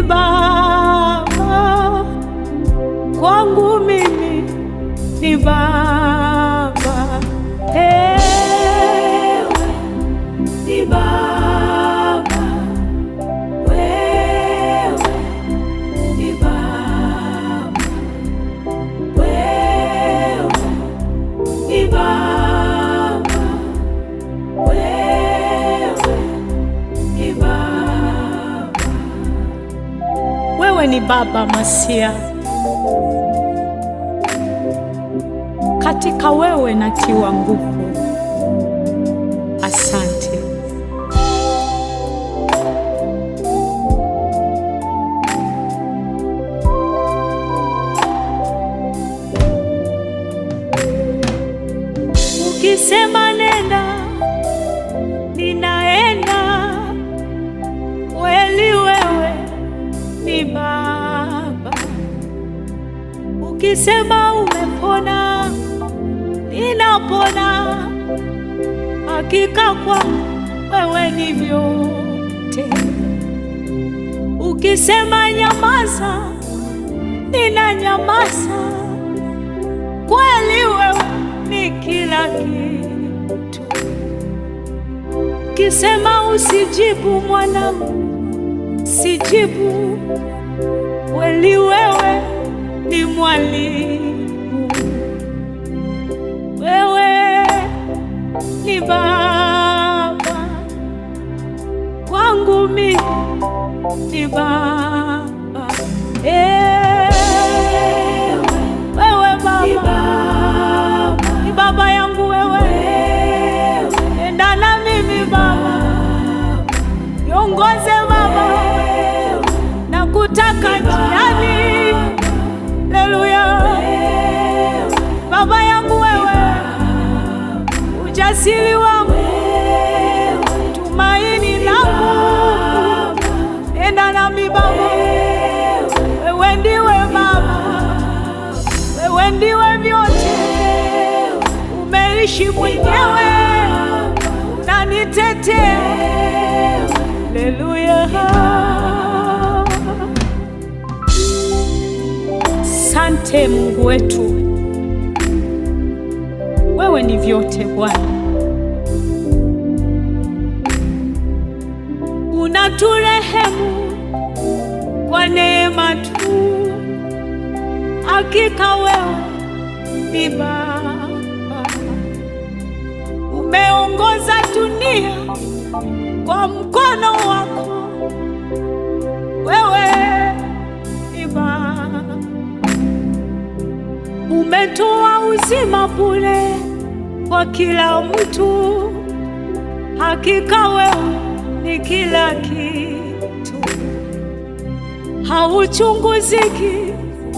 Baba, kwangu mimi ni Baba. Ewe ni Baba, wewe ni Baba, wewe ni Baba, wewe ni Baba. Wewe ni Baba Masia, katika wewe natiwa nguvu. Asante. Ukisema nenda, ninaenda. Kweli wewe ni Baba. Ukisema umepona, ninapona. Hakika kwa wewe ni vyote. Ukisema nyamaza, ninanyamaza. Kweli wewe ni kila kitu. Ukisema usijibu mwanangu, sijibu. Kweli wewe ni mwalimu, wewe ni Baba, kwangu mimi ni Baba. Ewe, wewe Baba, ni Baba yangu wewe, enda na mimi Baba, niongoze Baba, na kutaka njiani. Haleluya, Baba yangu wewe, ujasiri wangu, tumaini langu, enda nami Baba, wewe ndiwe Baba, wewe ndiwe vyote, umeishi mwenyewe, unanitetea. Haleluya. Sante Mungu wetu, wewe ni vyote Bwana. Unaturehemu kwa neema tu, hakika wewe ni Baba. Umeongoza dunia kwa mkono wako, wewe ni Baba. Umetoa uzima bure kwa kila mtu, hakika wewe ni kila kitu. Hauchunguziki,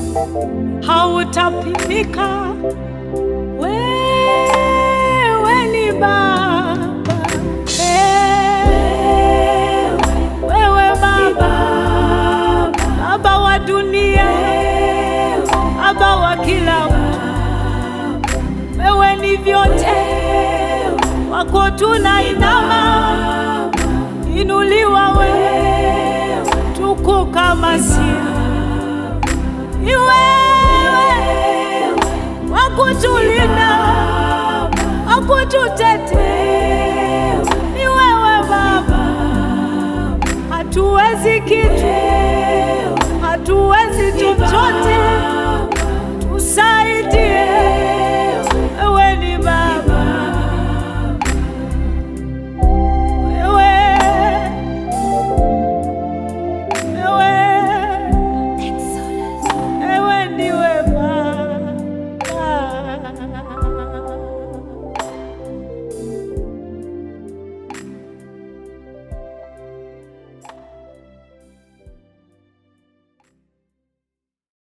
hautapimika. Wewe ni Baba, Eh, wewe Baba, Baba wa dunia, Baba wa kila mtu. Wewe ni vyote, wako tunainama, inuliwa wewe, tukuka Masia. Ni wewe wakutulinda, wakututetea. Ni wewe Baba, hatuwezi kitu